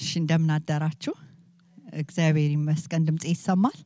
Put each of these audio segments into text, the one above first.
እሺ እንደምን አደራችሁ እግዚአብሔር ይመስገን ድምፄ ይሰማል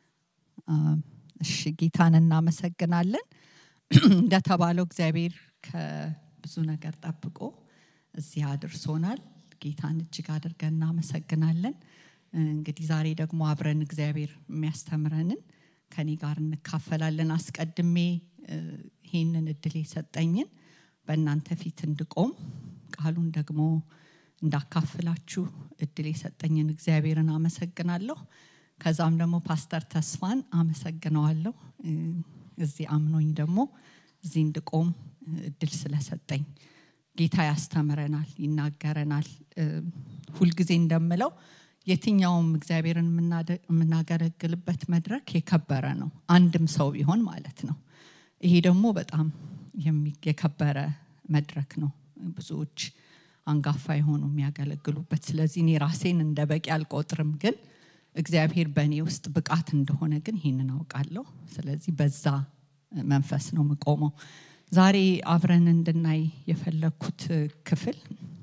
እሺ ጌታን እናመሰግናለን እንደተባለው እግዚአብሔር ከብዙ ነገር ጠብቆ እዚህ አድርሶናል ጌታን እጅግ አድርገን እናመሰግናለን እንግዲህ ዛሬ ደግሞ አብረን እግዚአብሔር የሚያስተምረንን ከኔ ጋር እንካፈላለን አስቀድሜ ይህንን እድል የሰጠኝን በእናንተ ፊት እንድቆም ቃሉን ደግሞ እንዳካፍላችሁ እድል የሰጠኝን እግዚአብሔርን አመሰግናለሁ ከዛም ደግሞ ፓስተር ተስፋን አመሰግነዋለሁ እዚህ አምኖኝ ደግሞ እዚህ እንድቆም እድል ስለሰጠኝ ጌታ ያስተምረናል ይናገረናል ሁልጊዜ እንደምለው የትኛውም እግዚአብሔርን የምናገለግልበት መድረክ የከበረ ነው አንድም ሰው ቢሆን ማለት ነው ይሄ ደግሞ በጣም የከበረ መድረክ ነው ብዙዎች አንጋፋ የሆኑ የሚያገለግሉበት ስለዚህ እኔ ራሴን እንደ በቂ አልቆጥርም ግን እግዚአብሔር በእኔ ውስጥ ብቃት እንደሆነ ግን ይህንን አውቃለሁ ስለዚህ በዛ መንፈስ ነው ምቆመው ዛሬ አብረን እንድናይ የፈለግኩት ክፍል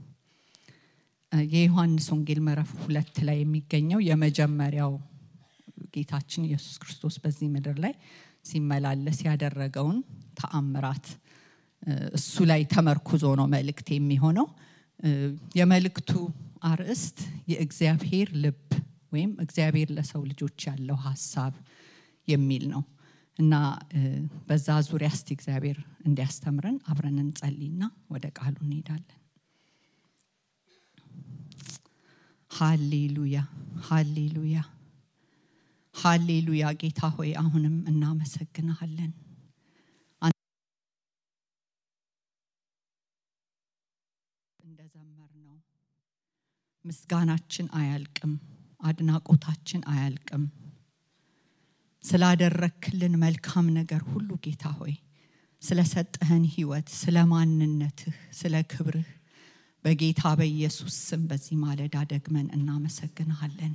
የዮሐንስ ወንጌል ምዕራፍ ሁለት ላይ የሚገኘው የመጀመሪያው ጌታችን ኢየሱስ ክርስቶስ በዚህ ምድር ላይ ሲመላለስ ያደረገውን ተአምራት እሱ ላይ ተመርኩዞ ነው መልእክት የሚሆነው የመልእክቱ አርዕስት የእግዚአብሔር ልብ ወይም እግዚአብሔር ለሰው ልጆች ያለው ሀሳብ የሚል ነው እና በዛ ዙሪያ እስቲ እግዚአብሔር እንዲያስተምረን አብረን እንጸልይና ወደ ቃሉ እንሄዳለን ሃሌሉያ ሃሌሉያ ሃሌሉያ ጌታ ሆይ አሁንም እናመሰግንሃለን እንደዘመር ነው ምስጋናችን አያልቅም አድናቆታችን አያልቅም ስላደረክልን መልካም ነገር ሁሉ ጌታ ሆይ ስለሰጠህን ህይወት ስለ ማንነትህ ስለ ክብርህ በጌታ በኢየሱስ ስም በዚህ ማለዳ ደግመን እናመሰግንሃለን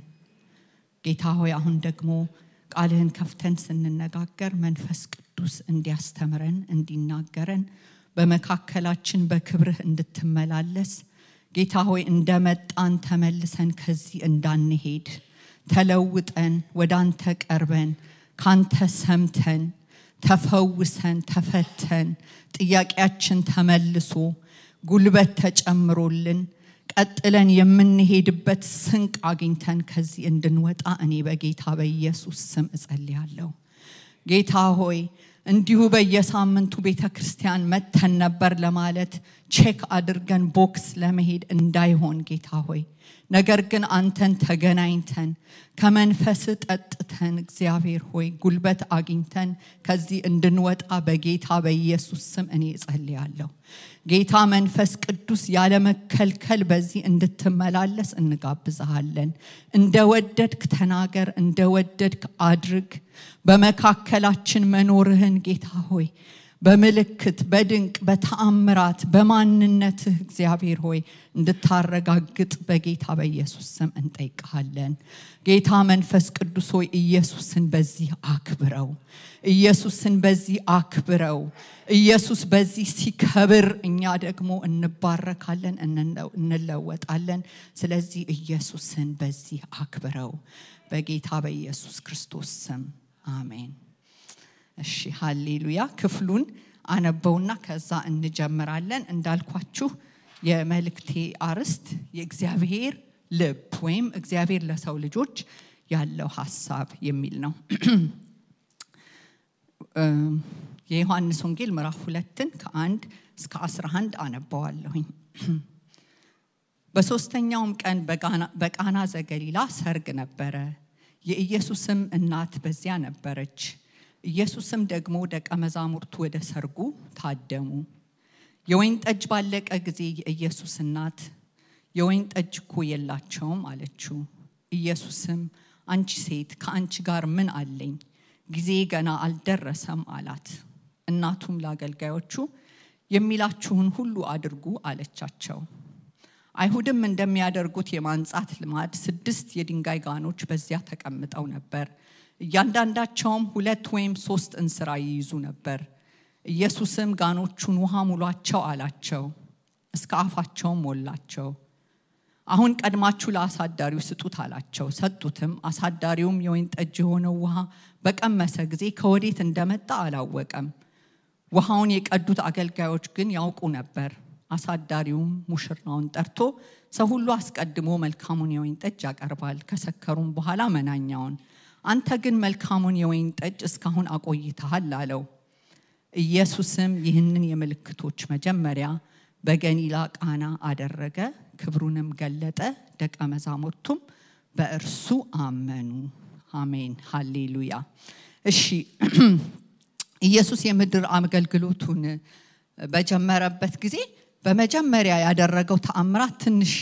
ጌታ ሆይ አሁን ደግሞ ቃልህን ከፍተን ስንነጋገር መንፈስ ቅዱስ እንዲያስተምረን እንዲናገረን በመካከላችን በክብርህ እንድትመላለስ ጌታ ሆይ እንደመጣን ተመልሰን ከዚህ እንዳንሄድ ተለውጠን ወደ አንተ ቀርበን ካንተ ሰምተን ተፈውሰን ተፈተን ጥያቄያችን ተመልሶ ጉልበት ተጨምሮልን ቀጥለን የምንሄድበት ስንቅ አግኝተን ከዚህ እንድንወጣ እኔ በጌታ በኢየሱስ ስም እጸልያለሁ ጌታ ሆይ እንዲሁ በየሳምንቱ ቤተ ክርስቲያን መተን ነበር ለማለት ቼክ አድርገን ቦክስ ለመሄድ እንዳይሆን ጌታ ሆይ ነገር ግን አንተን ተገናኝተን ከመንፈስ ጠጥተን እግዚአብሔር ሆይ ጉልበት አግኝተን ከዚህ እንድንወጣ በጌታ በኢየሱስ ስም እኔ እጸልያለሁ ጌታ መንፈስ ቅዱስ ያለመከልከል በዚህ እንድትመላለስ እንጋብዝሃለን እንደወደድክ ተናገር እንደወደድክ አድርግ በመካከላችን መኖርህን ጌታ ሆይ በምልክት በድንቅ በተአምራት በማንነትህ እግዚአብሔር ሆይ እንድታረጋግጥ በጌታ በኢየሱስ ስም እንጠይቀሃለን ጌታ መንፈስ ቅዱስ ሆይ ኢየሱስን በዚህ አክብረው ኢየሱስን በዚህ አክብረው ኢየሱስ በዚህ ሲከብር እኛ ደግሞ እንባረካለን እንለወጣለን ስለዚህ ኢየሱስን በዚህ አክብረው በጌታ በኢየሱስ ክርስቶስ ስም አሜን እሺ ሃሌሉያ ክፍሉን አነበውና ከዛ እንጀምራለን እንዳልኳችሁ የመልእክቴ አርስት የእግዚአብሔር ልብ ወይም እግዚአብሔር ለሰው ልጆች ያለው ሀሳብ የሚል ነው የዮሐንስ ወንጌል ምዕራፍ ሁለትን ከአንድ እስከ 11 አነበዋለሁኝ በሶስተኛውም ቀን በቃና ዘገሊላ ሰርግ ነበረ የኢየሱስም እናት በዚያ ነበረች ኢየሱስም ደግሞ ደቀ መዛሙርቱ ወደ ሰርጉ ታደሙ የወይን ጠጅ ባለቀ ጊዜ የኢየሱስ እናት የወይን ጠጅ እኮ የላቸውም አለችው ኢየሱስም አንቺ ሴት ከአንቺ ጋር ምን አለኝ ጊዜ ገና አልደረሰም አላት እናቱም ለአገልጋዮቹ የሚላችሁን ሁሉ አድርጉ አለቻቸው አይሁድም እንደሚያደርጉት የማንጻት ልማድ ስድስት የድንጋይ ጋኖች በዚያ ተቀምጠው ነበር እያንዳንዳቸውም ሁለት ወይም ሶስት እንስራ ይይዙ ነበር ኢየሱስም ጋኖቹን ውሃ ሙሏቸው አላቸው እስከ አፋቸውም ሞላቸው አሁን ቀድማችሁ ለአሳዳሪው ስጡት አላቸው። ሰጡትም። አሳዳሪውም የወይን ጠጅ የሆነው ውሃ በቀመሰ ጊዜ ከወዴት እንደመጣ አላወቀም። ውሃውን የቀዱት አገልጋዮች ግን ያውቁ ነበር። አሳዳሪውም ሙሽራውን ጠርቶ ሰው ሁሉ አስቀድሞ መልካሙን የወይን ጠጅ ያቀርባል፣ ከሰከሩም በኋላ መናኛውን። አንተ ግን መልካሙን የወይን ጠጅ እስካሁን አቆይተሃል አለው። ኢየሱስም ይህንን የምልክቶች መጀመሪያ በገሊላ ቃና አደረገ፣ ክብሩንም ገለጠ፣ ደቀ መዛሙርቱም በእርሱ አመኑ። አሜን፣ ሃሌሉያ። እሺ ኢየሱስ የምድር አገልግሎቱን በጀመረበት ጊዜ በመጀመሪያ ያደረገው ተአምራት ትንሽ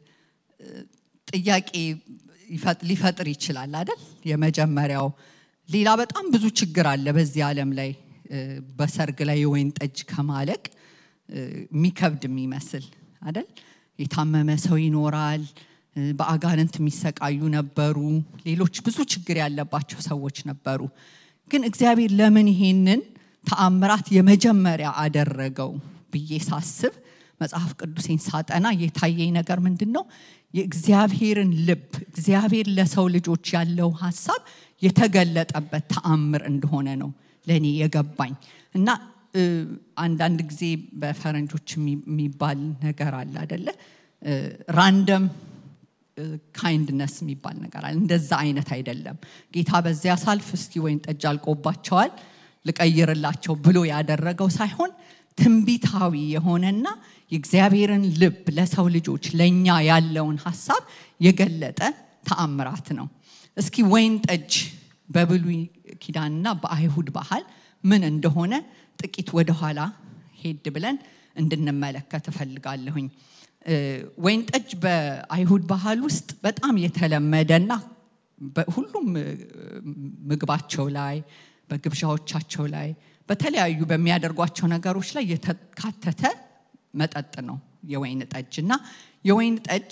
ጥያቄ ሊፈጥር ይችላል አይደል? የመጀመሪያው ሌላ በጣም ብዙ ችግር አለ በዚህ ዓለም ላይ በሰርግ ላይ የወይን ጠጅ ከማለቅ የሚከብድ የሚመስል አይደል? የታመመ ሰው ይኖራል። በአጋንንት የሚሰቃዩ ነበሩ። ሌሎች ብዙ ችግር ያለባቸው ሰዎች ነበሩ። ግን እግዚአብሔር ለምን ይሄንን ተአምራት የመጀመሪያ አደረገው ብዬ ሳስብ መጽሐፍ ቅዱሴን ሳጠና የታየኝ ነገር ምንድን ነው? የእግዚአብሔርን ልብ እግዚአብሔር ለሰው ልጆች ያለው ሀሳብ የተገለጠበት ተአምር እንደሆነ ነው ለእኔ የገባኝ እና አንዳንድ ጊዜ በፈረንጆች የሚባል ነገር አለ አደለ? ራንደም ካይንድነስ የሚባል ነገር አለ። እንደዛ አይነት አይደለም። ጌታ በዚያ ሳልፍ እስኪ ወይን ጠጅ አልቆባቸዋል ልቀይርላቸው ብሎ ያደረገው ሳይሆን ትንቢታዊ የሆነና የእግዚአብሔርን ልብ ለሰው ልጆች ለእኛ ያለውን ሀሳብ የገለጠ ተአምራት ነው። እስኪ ወይን ጠጅ በብሉይ ኪዳንና በአይሁድ ባህል ምን እንደሆነ ጥቂት ወደኋላ ሄድ ብለን እንድንመለከት እፈልጋለሁኝ። ወይን ጠጅ በአይሁድ ባህል ውስጥ በጣም የተለመደና ሁሉም ምግባቸው ላይ በግብዣዎቻቸው ላይ በተለያዩ በሚያደርጓቸው ነገሮች ላይ የተካተተ መጠጥ ነው የወይን ጠጅ እና የወይን ጠጅ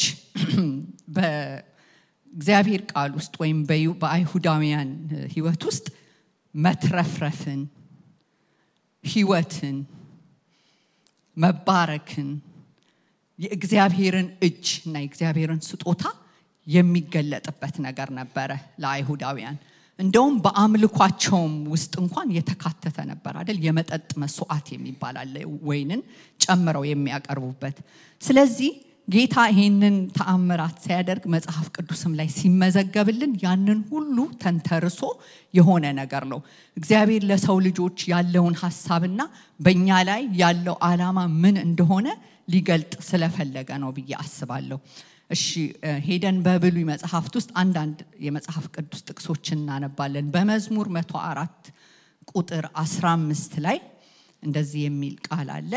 በእግዚአብሔር ቃል ውስጥ ወይም በአይሁዳውያን ሕይወት ውስጥ መትረፍረፍን፣ ሕይወትን፣ መባረክን የእግዚአብሔርን እጅ እና የእግዚአብሔርን ስጦታ የሚገለጥበት ነገር ነበረ ለአይሁዳውያን። እንደውም በአምልኳቸውም ውስጥ እንኳን የተካተተ ነበር አይደል? የመጠጥ መስዋዕት የሚባል አለ፣ ወይንን ጨምረው የሚያቀርቡበት። ስለዚህ ጌታ ይሄንን ተአምራት ሲያደርግ መጽሐፍ ቅዱስም ላይ ሲመዘገብልን ያንን ሁሉ ተንተርሶ የሆነ ነገር ነው። እግዚአብሔር ለሰው ልጆች ያለውን ሀሳብና በእኛ ላይ ያለው ዓላማ ምን እንደሆነ ሊገልጥ ስለፈለገ ነው ብዬ አስባለሁ። እሺ ሄደን በብሉይ መጽሐፍት ውስጥ አንዳንድ የመጽሐፍ ቅዱስ ጥቅሶችን እናነባለን። በመዝሙር መቶ አራት ቁጥር 15 ላይ እንደዚህ የሚል ቃል አለ።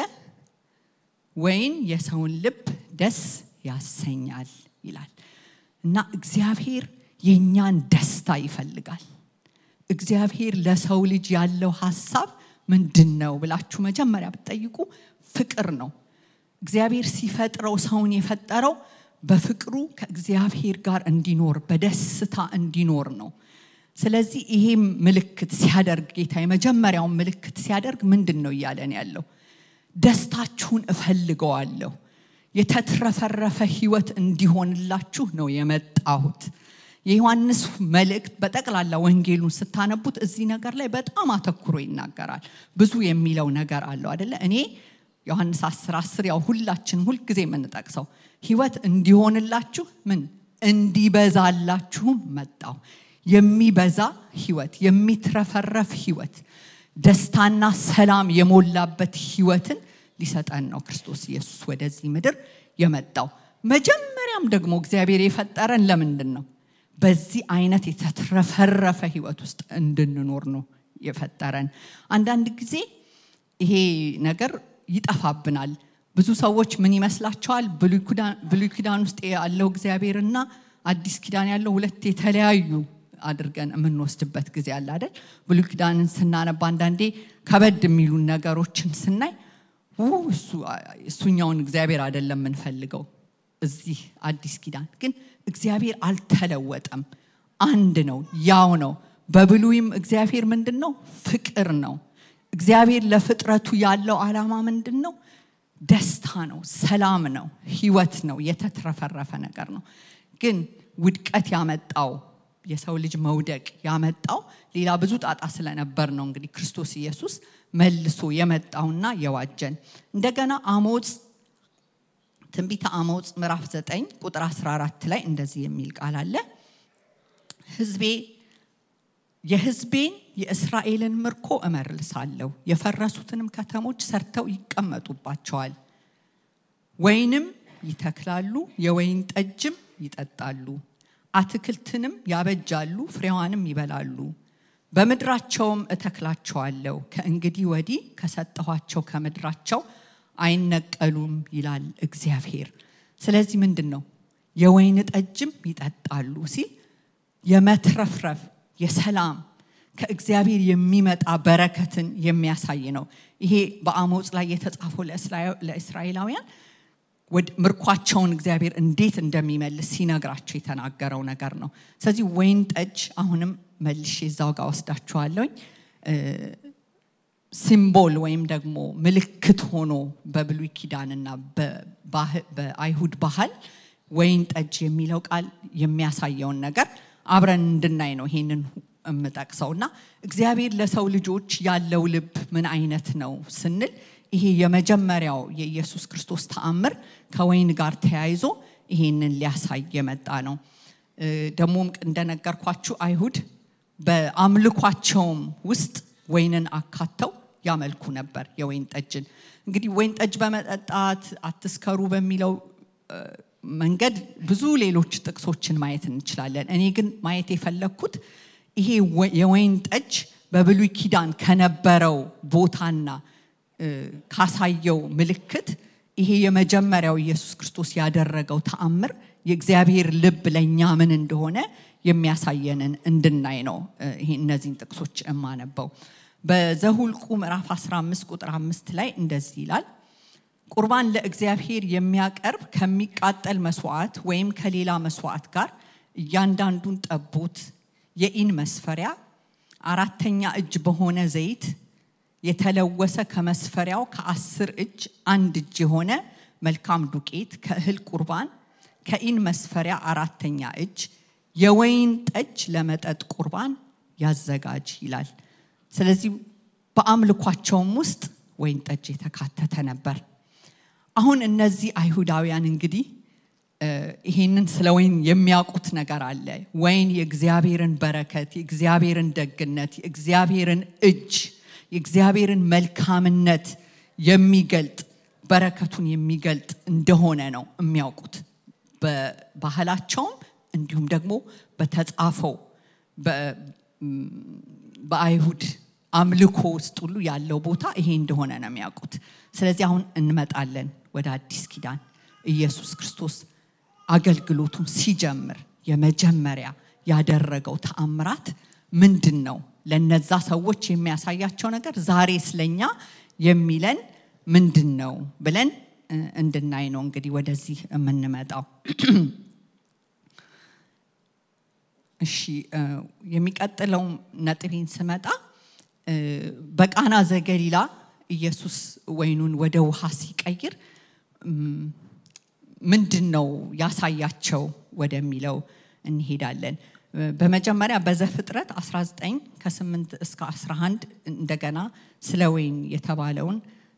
ወይን የሰውን ልብ ደስ ያሰኛል ይላል እና እግዚአብሔር የእኛን ደስታ ይፈልጋል። እግዚአብሔር ለሰው ልጅ ያለው ሀሳብ ምንድን ነው ብላችሁ መጀመሪያ ብትጠይቁ ፍቅር ነው። እግዚአብሔር ሲፈጥረው ሰውን የፈጠረው በፍቅሩ ከእግዚአብሔር ጋር እንዲኖር በደስታ እንዲኖር ነው። ስለዚህ ይሄም ምልክት ሲያደርግ ጌታ የመጀመሪያውን ምልክት ሲያደርግ ምንድን ነው እያለን ያለው? ደስታችሁን እፈልገዋለሁ፣ የተትረፈረፈ ሕይወት እንዲሆንላችሁ ነው የመጣሁት። የዮሐንስ መልእክት በጠቅላላ ወንጌሉን ስታነቡት እዚህ ነገር ላይ በጣም አተኩሮ ይናገራል። ብዙ የሚለው ነገር አለው አደለ? እኔ ዮሐንስ 10 10 ያው ሁላችን ሁልጊዜ የምንጠቅሰው ህይወት እንዲሆንላችሁ ምን እንዲበዛላችሁም መጣው። የሚበዛ ህይወት፣ የሚትረፈረፍ ህይወት፣ ደስታና ሰላም የሞላበት ህይወትን ሊሰጠን ነው ክርስቶስ ኢየሱስ ወደዚህ ምድር የመጣው። መጀመሪያም ደግሞ እግዚአብሔር የፈጠረን ለምንድን ነው? በዚህ አይነት የተትረፈረፈ ህይወት ውስጥ እንድንኖር ነው የፈጠረን። አንዳንድ ጊዜ ይሄ ነገር ይጠፋብናል። ብዙ ሰዎች ምን ይመስላቸዋል? ብሉይ ኪዳን ውስጥ ያለው እግዚአብሔርና አዲስ ኪዳን ያለው ሁለት የተለያዩ አድርገን የምንወስድበት ጊዜ አለ አይደል? ብሉይ ኪዳንን ስናነባ አንዳንዴ ከበድ የሚሉን ነገሮችን ስናይ እሱኛውን እግዚአብሔር አይደለም የምንፈልገው። እዚህ አዲስ ኪዳን ግን እግዚአብሔር አልተለወጠም፣ አንድ ነው፣ ያው ነው። በብሉይም እግዚአብሔር ምንድን ነው? ፍቅር ነው። እግዚአብሔር ለፍጥረቱ ያለው ዓላማ ምንድን ነው? ደስታ ነው፣ ሰላም ነው፣ ህይወት ነው፣ የተትረፈረፈ ነገር ነው። ግን ውድቀት ያመጣው የሰው ልጅ መውደቅ ያመጣው ሌላ ብዙ ጣጣ ስለነበር ነው። እንግዲህ ክርስቶስ ኢየሱስ መልሶ የመጣውና የዋጀን እንደገና አሞጽ ትንቢተ አሞጽ ምዕራፍ 9 ቁጥር 14 ላይ እንደዚህ የሚል ቃል አለ ህዝቤ የህዝቤን የእስራኤልን ምርኮ እመልሳለሁ፣ የፈረሱትንም ከተሞች ሰርተው ይቀመጡባቸዋል። ወይንም ይተክላሉ፣ የወይን ጠጅም ይጠጣሉ፣ አትክልትንም ያበጃሉ፣ ፍሬዋንም ይበላሉ። በምድራቸውም እተክላቸዋለሁ፣ ከእንግዲህ ወዲህ ከሰጠኋቸው ከምድራቸው አይነቀሉም ይላል እግዚአብሔር። ስለዚህ ምንድን ነው የወይን ጠጅም ይጠጣሉ ሲል የመትረፍረፍ የሰላም ከእግዚአብሔር የሚመጣ በረከትን የሚያሳይ ነው። ይሄ በአሞጽ ላይ የተጻፈው ለእስራኤላውያን ምርኳቸውን እግዚአብሔር እንዴት እንደሚመልስ ሲነግራቸው የተናገረው ነገር ነው። ስለዚህ ወይን ጠጅ አሁንም መልሼ እዛው ጋር ወስዳችኋለሁኝ ሲምቦል ወይም ደግሞ ምልክት ሆኖ በብሉይ ኪዳንና በአይሁድ ባህል ወይን ጠጅ የሚለው ቃል የሚያሳየውን ነገር አብረን እንድናይ ነው ይሄንን የምጠቅሰው እና እግዚአብሔር ለሰው ልጆች ያለው ልብ ምን አይነት ነው ስንል ይሄ የመጀመሪያው የኢየሱስ ክርስቶስ ተአምር ከወይን ጋር ተያይዞ ይሄንን ሊያሳይ የመጣ ነው። ደግሞም እንደነገርኳችሁ አይሁድ በአምልኳቸውም ውስጥ ወይንን አካተው ያመልኩ ነበር የወይን ጠጅን። እንግዲህ ወይን ጠጅ በመጠጣት አትስከሩ በሚለው መንገድ ብዙ ሌሎች ጥቅሶችን ማየት እንችላለን። እኔ ግን ማየት የፈለግኩት ይሄ የወይን ጠጅ በብሉይ ኪዳን ከነበረው ቦታና ካሳየው ምልክት ይሄ የመጀመሪያው ኢየሱስ ክርስቶስ ያደረገው ተአምር የእግዚአብሔር ልብ ለእኛ ምን እንደሆነ የሚያሳየንን እንድናይ ነው ይሄ እነዚህን ጥቅሶች የማነበው። በዘሁልቁ ምዕራፍ 15 ቁጥር አምስት ላይ እንደዚህ ይላል ቁርባን ለእግዚአብሔር የሚያቀርብ ከሚቃጠል መስዋዕት ወይም ከሌላ መስዋዕት ጋር እያንዳንዱን ጠቦት የኢን መስፈሪያ አራተኛ እጅ በሆነ ዘይት የተለወሰ ከመስፈሪያው ከአስር እጅ አንድ እጅ የሆነ መልካም ዱቄት ከእህል ቁርባን ከኢን መስፈሪያ አራተኛ እጅ የወይን ጠጅ ለመጠጥ ቁርባን ያዘጋጅ ይላል። ስለዚህ በአምልኳቸውም ውስጥ ወይን ጠጅ የተካተተ ነበር። አሁን እነዚህ አይሁዳውያን እንግዲህ ይሄንን ስለ ወይን የሚያውቁት ነገር አለ። ወይን የእግዚአብሔርን በረከት፣ የእግዚአብሔርን ደግነት፣ የእግዚአብሔርን እጅ፣ የእግዚአብሔርን መልካምነት የሚገልጥ በረከቱን የሚገልጥ እንደሆነ ነው የሚያውቁት በባህላቸውም እንዲሁም ደግሞ በተጻፈው በአይሁድ አምልኮ ውስጥ ሁሉ ያለው ቦታ ይሄ እንደሆነ ነው የሚያውቁት። ስለዚህ አሁን እንመጣለን ወደ አዲስ ኪዳን ኢየሱስ ክርስቶስ አገልግሎቱን ሲጀምር የመጀመሪያ ያደረገው ተአምራት ምንድን ነው? ለነዛ ሰዎች የሚያሳያቸው ነገር ዛሬ ስለኛ የሚለን ምንድን ነው ብለን እንድናይ ነው እንግዲህ ወደዚህ የምንመጣው። እሺ የሚቀጥለው ነጥቤን ስመጣ በቃና ዘገሊላ ኢየሱስ ወይኑን ወደ ውሃ ሲቀይር ምንድን ነው ያሳያቸው ወደሚለው እንሄዳለን። በመጀመሪያ በዘፍጥረት 19 ከ8 እስከ 11 እንደገና ስለ ወይን የተባለውን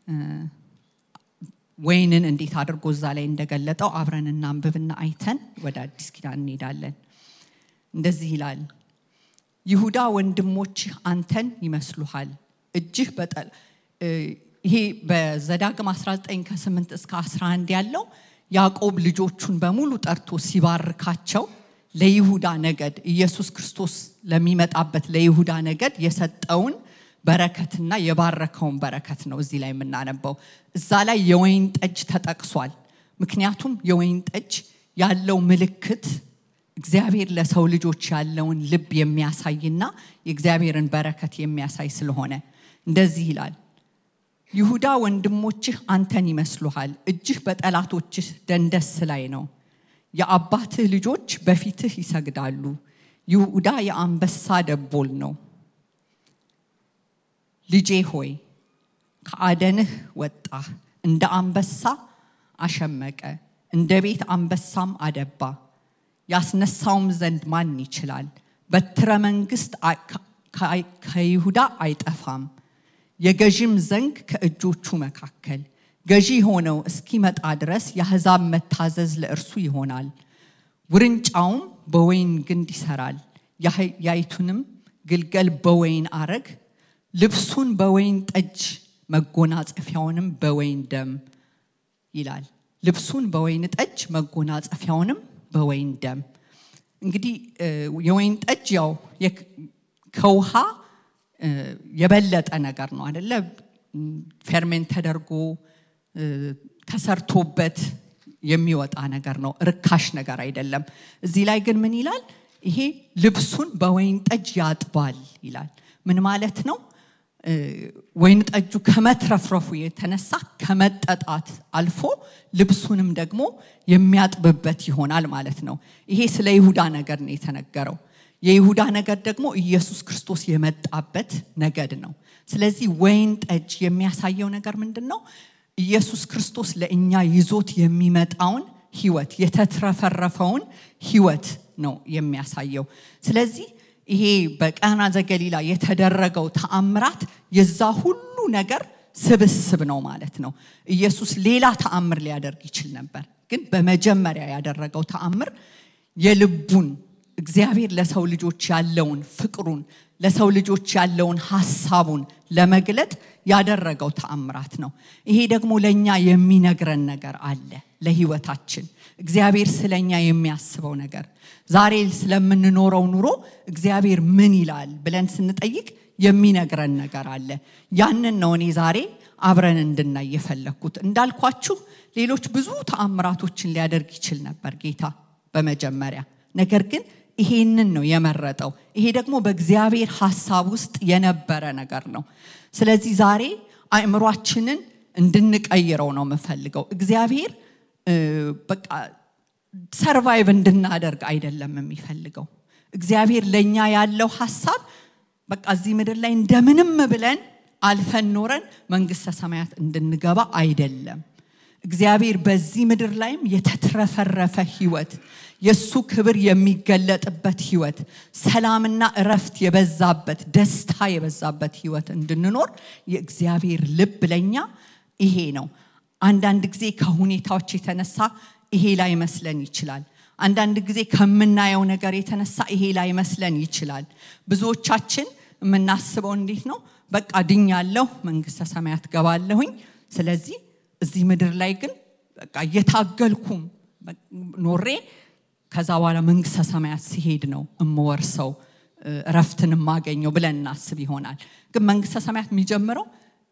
ወይንን እንዴት አድርጎ እዛ ላይ እንደገለጠው አብረን እናንብብና አይተን ወደ አዲስ ኪዳን እንሄዳለን። እንደዚህ ይላል፣ ይሁዳ ወንድሞችህ አንተን ይመስሉሃል፣ እጅህ በጠል ይሄ በዘዳግም 19 ከ8 እስከ 11 ያለው ያዕቆብ ልጆቹን በሙሉ ጠርቶ ሲባርካቸው ለይሁዳ ነገድ ኢየሱስ ክርስቶስ ለሚመጣበት ለይሁዳ ነገድ የሰጠውን በረከትና የባረከውን በረከት ነው እዚህ ላይ የምናነበው። እዛ ላይ የወይን ጠጅ ተጠቅሷል። ምክንያቱም የወይን ጠጅ ያለው ምልክት እግዚአብሔር ለሰው ልጆች ያለውን ልብ የሚያሳይና የእግዚአብሔርን በረከት የሚያሳይ ስለሆነ እንደዚህ ይላል። ይሁዳ ወንድሞችህ አንተን ይመስሉሃል፣ እጅህ በጠላቶችህ ደንደስ ላይ ነው። የአባትህ ልጆች በፊትህ ይሰግዳሉ። ይሁዳ የአንበሳ ደቦል ነው። ልጄ ሆይ ከአደንህ ወጣህ፣ እንደ አንበሳ አሸመቀ፣ እንደ ቤት አንበሳም አደባ። ያስነሳውም ዘንድ ማን ይችላል? በትረ መንግስት ከይሁዳ አይጠፋም፣ የገዥም ዘንግ ከእጆቹ መካከል ገዢ ሆነው እስኪመጣ ድረስ የአሕዛብ መታዘዝ ለእርሱ ይሆናል። ውርንጫውም በወይን ግንድ ይሰራል፣ ያይቱንም ግልገል በወይን አረግ፣ ልብሱን በወይን ጠጅ መጎናጸፊያውንም በወይን ደም ይላል። ልብሱን በወይን ጠጅ መጎናጸፊያውንም በወይን ደም። እንግዲህ የወይን ጠጅ ያው ከውሃ የበለጠ ነገር ነው አደለ? ፌርሜንት ተደርጎ ተሰርቶበት የሚወጣ ነገር ነው። ርካሽ ነገር አይደለም። እዚህ ላይ ግን ምን ይላል? ይሄ ልብሱን በወይን ጠጅ ያጥባል ይላል። ምን ማለት ነው? ወይን ጠጁ ከመትረፍረፉ የተነሳ ከመጠጣት አልፎ ልብሱንም ደግሞ የሚያጥብበት ይሆናል ማለት ነው። ይሄ ስለ ይሁዳ ነገር ነው የተነገረው። የይሁዳ ነገድ ደግሞ ኢየሱስ ክርስቶስ የመጣበት ነገድ ነው። ስለዚህ ወይን ጠጅ የሚያሳየው ነገር ምንድን ነው? ኢየሱስ ክርስቶስ ለእኛ ይዞት የሚመጣውን ህይወት የተትረፈረፈውን ህይወት ነው የሚያሳየው። ስለዚህ ይሄ በቃና ዘገሊላ የተደረገው ተአምራት የዛ ሁሉ ነገር ስብስብ ነው ማለት ነው። ኢየሱስ ሌላ ተአምር ሊያደርግ ይችል ነበር፣ ግን በመጀመሪያ ያደረገው ተአምር የልቡን እግዚአብሔር ለሰው ልጆች ያለውን ፍቅሩን ለሰው ልጆች ያለውን ሀሳቡን ለመግለጥ ያደረገው ተአምራት ነው። ይሄ ደግሞ ለእኛ የሚነግረን ነገር አለ ለህይወታችን እግዚአብሔር ስለኛ የሚያስበው ነገር ዛሬ ስለምንኖረው ኑሮ እግዚአብሔር ምን ይላል ብለን ስንጠይቅ የሚነግረን ነገር አለ። ያንን ነው እኔ ዛሬ አብረን እንድናይ የፈለግኩት። እንዳልኳችሁ ሌሎች ብዙ ተአምራቶችን ሊያደርግ ይችል ነበር ጌታ በመጀመሪያ ነገር ግን ይሄንን ነው የመረጠው። ይሄ ደግሞ በእግዚአብሔር ሀሳብ ውስጥ የነበረ ነገር ነው። ስለዚህ ዛሬ አእምሯችንን እንድንቀይረው ነው የምፈልገው። እግዚአብሔር በቃ ሰርቫይቭ እንድናደርግ አይደለም የሚፈልገው። እግዚአብሔር ለእኛ ያለው ሀሳብ በቃ እዚህ ምድር ላይ እንደምንም ብለን አልፈን ኖረን መንግስተ ሰማያት እንድንገባ አይደለም። እግዚአብሔር በዚህ ምድር ላይም የተትረፈረፈ ህይወት የእሱ ክብር የሚገለጥበት ህይወት፣ ሰላምና እረፍት የበዛበት ደስታ የበዛበት ህይወት እንድንኖር የእግዚአብሔር ልብ ለኛ ይሄ ነው። አንዳንድ ጊዜ ከሁኔታዎች የተነሳ ይሄ ላይ መስለን ይችላል። አንዳንድ ጊዜ ከምናየው ነገር የተነሳ ይሄ ላይ መስለን ይችላል። ብዙዎቻችን የምናስበው እንዴት ነው? በቃ ድኛለሁ፣ መንግስተ ሰማያት ገባለሁኝ። ስለዚህ እዚህ ምድር ላይ ግን በቃ እየታገልኩም ኖሬ ከዛ በኋላ መንግስተ ሰማያት ሲሄድ ነው እምወርሰው እረፍትን የማገኘው ብለን እናስብ ይሆናል። ግን መንግስተ ሰማያት የሚጀምረው